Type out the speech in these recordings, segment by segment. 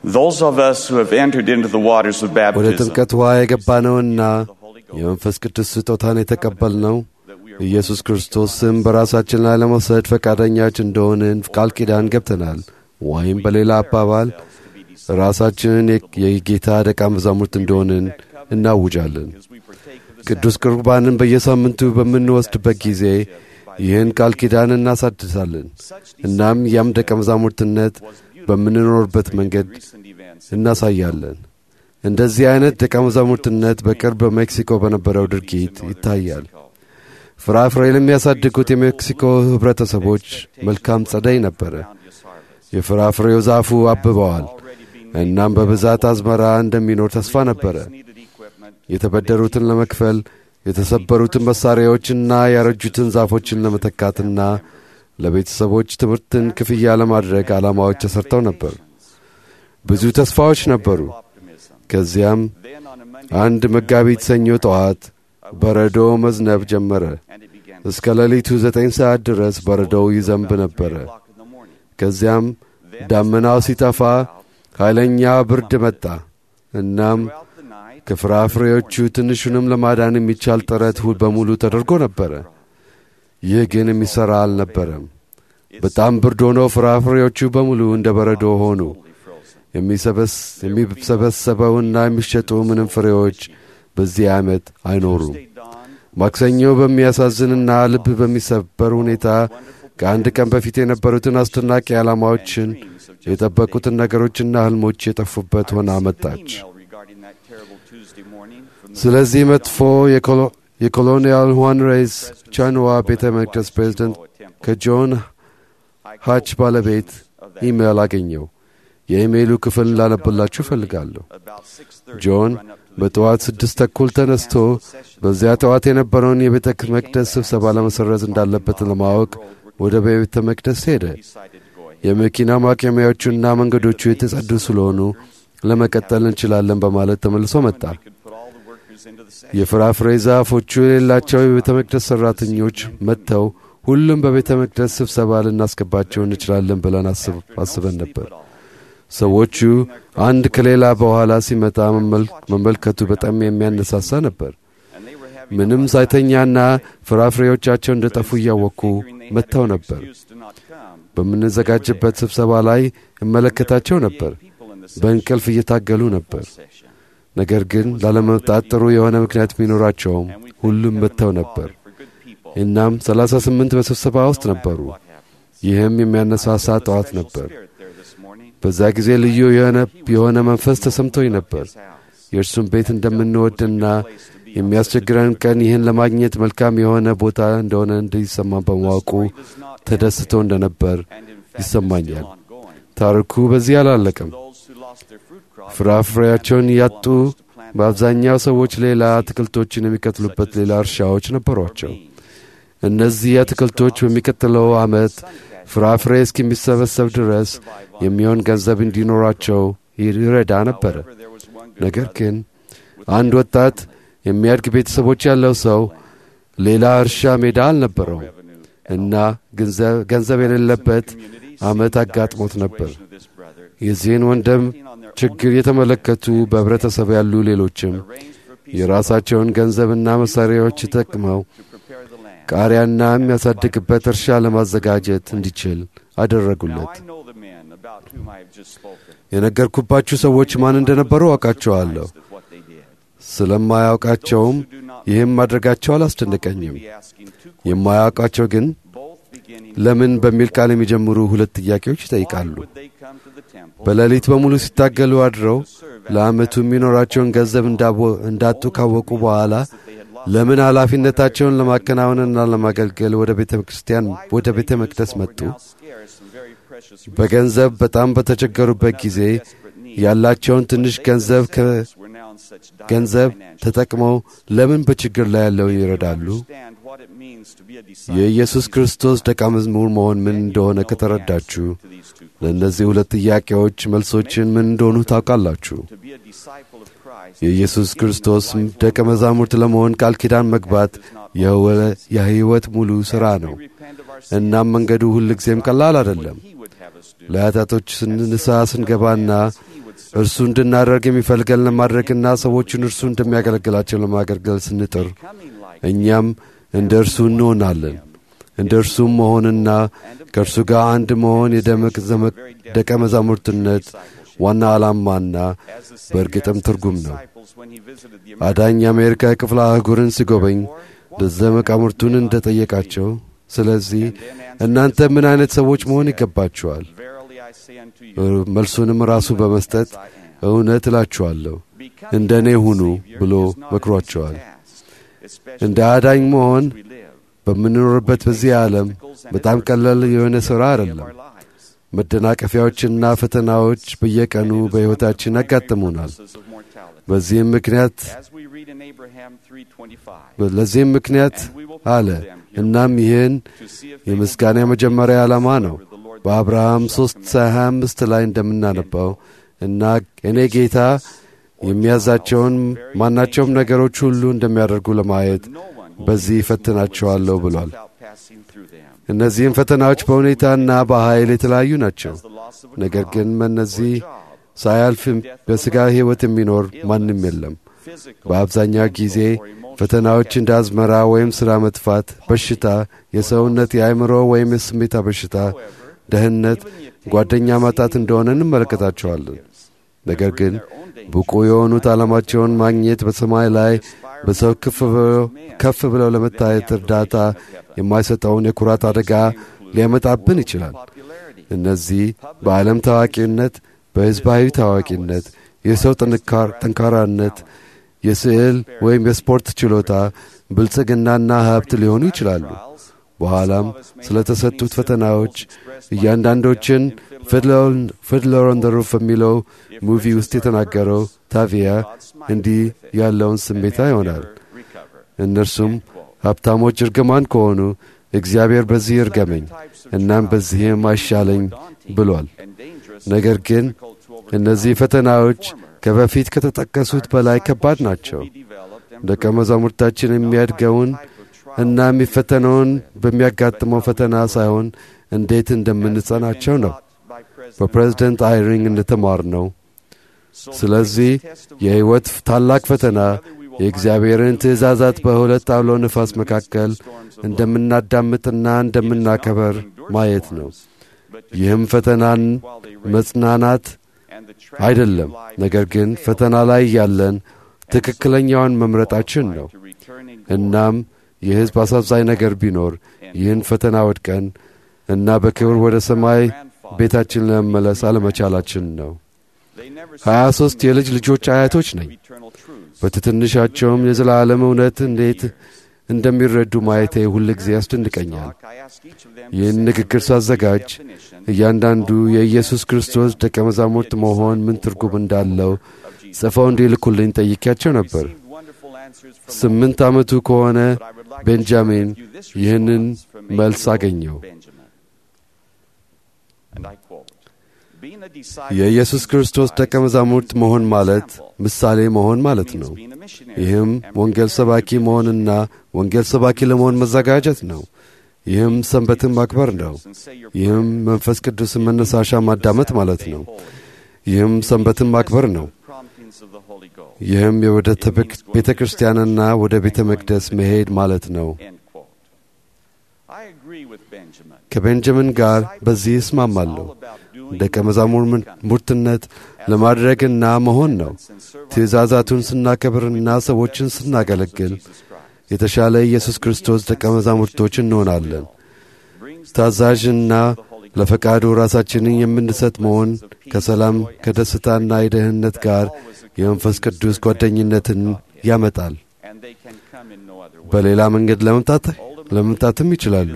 Those of us who have entered into the waters of ወደ baptism ጥምቀት ውሃ የገባነውና የመንፈስ ቅዱስ ስጦታን የተቀበልነው ኢየሱስ ክርስቶስም በራሳችን ላይ ለመውሰድ ፈቃደኛች እንደሆንን ቃል ኪዳን ገብተናል። ወይም በሌላ አባባል ራሳችንን የ- የጌታ ደቀ መዛሙርት እንደሆንን እናውጃለን። ቅዱስ ቁርባንን በየሳምንቱ በምንወስድበት ጊዜ ይህን ቃል ኪዳን እናሳድሳለን። እናም ያም ደቀ መዛሙርትነት በምንኖርበት መንገድ እናሳያለን። እንደዚህ አይነት ደቀ መዛሙርትነት በቅርብ በሜክሲኮ በነበረው ድርጊት ይታያል። ፍራፍሬ ለሚያሳድጉት የሜክሲኮ ኅብረተሰቦች መልካም ጸደይ ነበረ። የፍራፍሬው ዛፉ አብበዋል። እናም በብዛት አዝመራ እንደሚኖር ተስፋ ነበረ። የተበደሩትን ለመክፈል የተሰበሩትን መሣሪያዎችና ያረጁትን ዛፎችን ለመተካትና ለቤተሰቦች ትምህርትን ክፍያ ለማድረግ ዓላማዎች ተሠርተው ነበር። ብዙ ተስፋዎች ነበሩ። ከዚያም አንድ መጋቢት ሰኞ ጠዋት በረዶ መዝነብ ጀመረ። እስከ ሌሊቱ ዘጠኝ ሰዓት ድረስ በረዶው ይዘንብ ነበረ። ከዚያም ዳመናው ሲጠፋ ኃይለኛ ብርድ መጣ። እናም ከፍራፍሬዎቹ ትንሹንም ለማዳን የሚቻል ጥረት ሁል በሙሉ ተደርጎ ነበረ። ይህ ግን የሚሠራ አልነበረም። በጣም ብርድ ሆኖ ፍራፍሬዎቹ በሙሉ እንደ በረዶ ሆኑ። የሚሰበስ- የሚሰበሰበውና የሚሸጡ ምንም ፍሬዎች በዚህ ዓመት አይኖሩም። ማክሰኞ በሚያሳዝንና ልብ በሚሰበር ሁኔታ ከአንድ ቀን በፊት የነበሩትን አስደናቂ ዓላማዎችን የጠበቁትን ነገሮችና ሕልሞች የጠፉበት ሆና መጣች። ስለዚህ መጥፎ የኮሎ- የኮሎኒያል ሁዋን ሬይዝ ቻንዋ ቤተ መቅደስ ፕሬዝደንት ከጆን ሃች ባለቤት ኢሜይል አገኘው። የኢሜይሉ ክፍል ላነብላችሁ እፈልጋለሁ። ጆን በጠዋት ስድስት ተኩል ተነስቶ በዚያ ጠዋት የነበረውን የቤተ መቅደስ ስብሰባ ለመሰረዝ እንዳለበት ለማወቅ ወደ ቤተ መቅደስ ሄደ። የመኪና ማቆሚያዎቹና መንገዶቹ የተጸዱ ስለሆኑ ለመቀጠል እንችላለን በማለት ተመልሶ መጣ። የፍራፍሬ ዛፎቹ የሌላቸው የቤተ መቅደስ ሠራተኞች መጥተው ሁሉም በቤተ መቅደስ ስብሰባ ልናስገባቸው እንችላለን ብለን አስብ- አስበን ነበር። ሰዎቹ አንድ ከሌላ በኋላ ሲመጣ መመል- መመልከቱ በጣም የሚያነሳሳ ነበር። ምንም ሳይተኛና ፍራፍሬዎቻቸው እንደ ጠፉ እያወቁ መጥተው ነበር። በምንዘጋጅበት ስብሰባ ላይ እመለከታቸው ነበር። በእንቅልፍ እየታገሉ ነበር። ነገር ግን ላለመምጣት ጥሩ የሆነ ምክንያት ቢኖራቸውም ሁሉም መጥተው ነበር። እናም ሰላሳ ስምንት በስብሰባ ውስጥ ነበሩ። ይህም የሚያነሳሳ ጠዋት ነበር። በዛ ጊዜ ልዩ የሆነ የሆነ መንፈስ ተሰምቶኝ ነበር። የእርሱም ቤት እንደምንወድና የሚያስቸግረን ቀን ይህን ለማግኘት መልካም የሆነ ቦታ እንደሆነ እንዲሰማን በማወቁ ተደስቶ እንደነበር ይሰማኛል። ታሪኩ በዚህ አላለቀም። ፍራፍሬያቸውን ያጡ በአብዛኛው ሰዎች ሌላ አትክልቶችን የሚቀጥሉበት ሌላ እርሻዎች ነበሯቸው። እነዚህ አትክልቶች በሚቀጥለው ዓመት ፍራፍሬ እስከሚሰበሰብ ድረስ የሚሆን ገንዘብ እንዲኖራቸው ይረዳ ነበረ። ነገር ግን አንድ ወጣት የሚያድግ ቤተሰቦች ያለው ሰው ሌላ እርሻ ሜዳ አልነበረውም እና ገንዘብ- ገንዘብ የሌለበት ዓመት አጋጥሞት ነበር። የዚህን ወንድም ችግር የተመለከቱ በኅብረተሰብ ያሉ ሌሎችም የራሳቸውን ገንዘብና መሣሪያዎች ተጠቅመው ቃሪያና የሚያሳድግበት እርሻ ለማዘጋጀት እንዲችል አደረጉለት። የነገርኩባችሁ ሰዎች ማን እንደነበሩ አውቃቸዋለሁ። ስለማያውቃቸውም ይህም ማድረጋቸው አላስደነቀኝም። የማያውቃቸው ግን ለምን በሚል ቃል የሚጀምሩ ሁለት ጥያቄዎች ይጠይቃሉ። በሌሊት በሙሉ ሲታገሉ አድረው ለዓመቱ የሚኖራቸውን ገንዘብ እንዳቦ- እንዳጡ ካወቁ በኋላ ለምን ኃላፊነታቸውን ለማከናወንና ለማገልገል ወደ ቤተ ክርስቲያን ወደ ቤተ መቅደስ መጡ? በገንዘብ በጣም በተቸገሩበት ጊዜ ያላቸውን ትንሽ ገንዘብ ገንዘብ ተጠቅመው ለምን በችግር ላይ ያለውን ይረዳሉ? የኢየሱስ ክርስቶስ ደቀ መዝሙር መሆን ምን እንደሆነ ከተረዳችሁ ለእነዚህ ሁለት ጥያቄዎች መልሶችን ምን እንደሆኑ ታውቃላችሁ። የኢየሱስ ክርስቶስ ደቀ መዛሙርት ለመሆን ቃል ኪዳን መግባት የሕይወት ሙሉ ሥራ ነው። እናም መንገዱ ሁልጊዜም ቀላል አይደለም። ለኃጢአቶች ንስሐ ስንገባና እርሱ እንድናደርግ የሚፈልገን ለማድረግና ሰዎችን እርሱ እንደሚያገለግላቸው ለማገልገል ስንጥር እኛም እንደ እርሱ እንሆናለን። እንደ እርሱም መሆንና ከእርሱ ጋር አንድ መሆን የደቀ መዛሙርትነት ዋና ዓላማና በእርግጥም ትርጉም ነው። አዳኝ የአሜሪካ ክፍለ አህጉርን ሲጎበኝ ደቀ መዛሙርቱን እንደ ጠየቃቸው፣ ስለዚህ እናንተ ምን አይነት ሰዎች መሆን ይገባችኋል? መልሱንም ራሱ በመስጠት እውነት እላችኋለሁ እንደ እኔ ሁኑ ብሎ መክሯቸዋል። እንደ አዳኝ መሆን በምንኖርበት በዚህ ዓለም በጣም ቀላል የሆነ ሥራ አይደለም። መደናቀፊያዎችና ፈተናዎች በየቀኑ በሕይወታችን ያጋጥሙናል። በዚህም ምክንያት ለዚህም ምክንያት አለ። እናም ይህን የምስጋና የመጀመሪያ ዓላማ ነው። በአብርሃም ሦስት ሃያ አምስት ላይ እንደምናነባው እና እኔ ጌታ የሚያዛቸውን ማናቸውም ነገሮች ሁሉ እንደሚያደርጉ ለማየት በዚህ እፈትናቸዋለሁ ብሏል። እነዚህም ፈተናዎች በሁኔታና በኃይል የተለያዩ ናቸው። ነገር ግን እነዚህ ሳያልፍ በሥጋ ሕይወት የሚኖር ማንም የለም። በአብዛኛው ጊዜ ፈተናዎች እንደ አዝመራ ወይም ሥራ መጥፋት፣ በሽታ፣ የሰውነት የአእምሮ ወይም የስሜታ በሽታ፣ ደህንነት፣ ጓደኛ ማጣት እንደሆነ እንመለከታቸዋለን። ነገር ግን ብቁ የሆኑት ዓላማቸውን ማግኘት በሰማይ ላይ በሰው ከፍ ብለው ለመታየት እርዳታ የማይሰጠውን የኩራት አደጋ ሊያመጣብን ይችላል። እነዚህ በዓለም ታዋቂነት፣ በሕዝባዊ ታዋቂነት፣ የሰው ጠንካራነት፣ የስዕል ወይም የስፖርት ችሎታ፣ ብልጽግናና ሀብት ሊሆኑ ይችላሉ። በኋላም ስለ ተሰጡት ፈተናዎች እያንዳንዶችን ፊድለር ኦን ዘ ሩፍ በሚለው ሙቪ ውስጥ የተናገረው ታቪያ እንዲህ ያለውን ስሜታ ይሆናል። እነርሱም ሀብታሞች እርግማን ከሆኑ እግዚአብሔር በዚህ እርገመኝ እናም በዚህም አይሻለኝ ብሏል። ነገር ግን እነዚህ ፈተናዎች ከበፊት ከተጠቀሱት በላይ ከባድ ናቸው። ደቀ መዛሙርታችን የሚያድገውን እና የሚፈተነውን በሚያጋጥመው ፈተና ሳይሆን እንዴት እንደምንጸናቸው ነው። በፕሬዝደንት አይሪንግ እንደተማር ነው። ስለዚህ የሕይወት ታላቅ ፈተና የእግዚአብሔርን ትእዛዛት በሁለት አውሎ ነፋስ መካከል እንደምናዳምጥና እንደምናከበር ማየት ነው። ይህም ፈተናን መጽናናት አይደለም፣ ነገር ግን ፈተና ላይ ያለን ትክክለኛውን መምረጣችን ነው። እናም የሕዝብ አሳዛኝ ነገር ቢኖር ይህን ፈተና ወድቀን እና በክብር ወደ ሰማይ ቤታችን ለመመለስ አለመቻላችን ነው። ሀያ ሦስት የልጅ ልጆች አያቶች ነኝ። በትትንሻቸውም የዘላለም እውነት እንዴት እንደሚረዱ ማየቴ ሁል ጊዜ ያስደንቀኛል። ይህን ንግግር ሳዘጋጅ እያንዳንዱ የኢየሱስ ክርስቶስ ደቀ መዛሙርት መሆን ምን ትርጉም እንዳለው ጽፈው እንዲልኩልኝ ጠይቄያቸው ነበር። ስምንት ዓመቱ ከሆነ ቤንጃሚን ይህንን መልስ አገኘው። የኢየሱስ ክርስቶስ ደቀ መዛሙርት መሆን ማለት ምሳሌ መሆን ማለት ነው። ይህም ወንጌል ሰባኪ መሆንና ወንጌል ሰባኪ ለመሆን መዘጋጀት ነው። ይህም ሰንበትን ማክበር ነው። ይህም መንፈስ ቅዱስን መነሳሻ ማዳመጥ ማለት ነው። ይህም ሰንበትን ማክበር ነው። ይህም ወደ ቤተ ክርስቲያንና ወደ ቤተ መቅደስ መሄድ ማለት ነው። ከቤንጃሚን ጋር በዚህ እስማማለሁ። ደቀ መዛሙርትነት ለማድረግና መሆን ነው። ትእዛዛቱን ስናከብርና ሰዎችን ስናገለግል የተሻለ ኢየሱስ ክርስቶስ ደቀ መዛሙርቶች እንሆናለን። ታዛዥና ለፈቃዱ ራሳችንን የምንሰጥ መሆን ከሰላም ከደስታና የደህንነት ጋር የመንፈስ ቅዱስ ጓደኝነትን ያመጣል። በሌላ መንገድ ለመምጣት ለመምጣትም ይችላሉ፣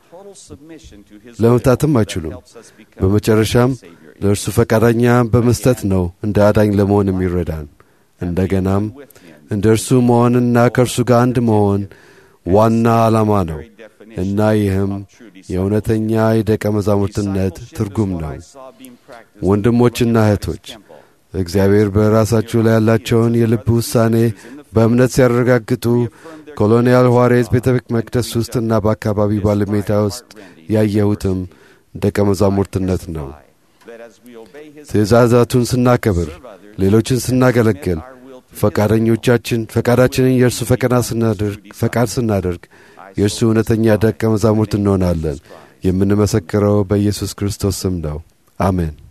ለመምጣትም አይችሉም። በመጨረሻም ለእርሱ ፈቃደኛ በመስጠት ነው እንደ አዳኝ ለመሆን የሚረዳን። እንደገናም እንደ እርሱ መሆንና ከእርሱ ጋር አንድ መሆን ዋና ዓላማ ነው እና ይህም የእውነተኛ የደቀ መዛሙርትነት ትርጉም ነው። ወንድሞችና እህቶች እግዚአብሔር በራሳችሁ ላይ ያላቸውን የልብ ውሳኔ በእምነት ሲያረጋግጡ ኮሎኒያል ኋሬዝ ቤተ መቅደስ ውስጥና በአካባቢ ባለሜዳ ውስጥ ያየሁትም ደቀ መዛሙርትነት ነው። ትእዛዛቱን ስናከብር፣ ሌሎችን ስናገለግል፣ ፈቃደኞቻችን ፈቃዳችንን የእርሱ ፈቃድ ስናደርግ የእርሱ እውነተኛ ደቀ መዛሙርት እንሆናለን። የምንመሰክረው በኢየሱስ ክርስቶስ ስም ነው። አሜን።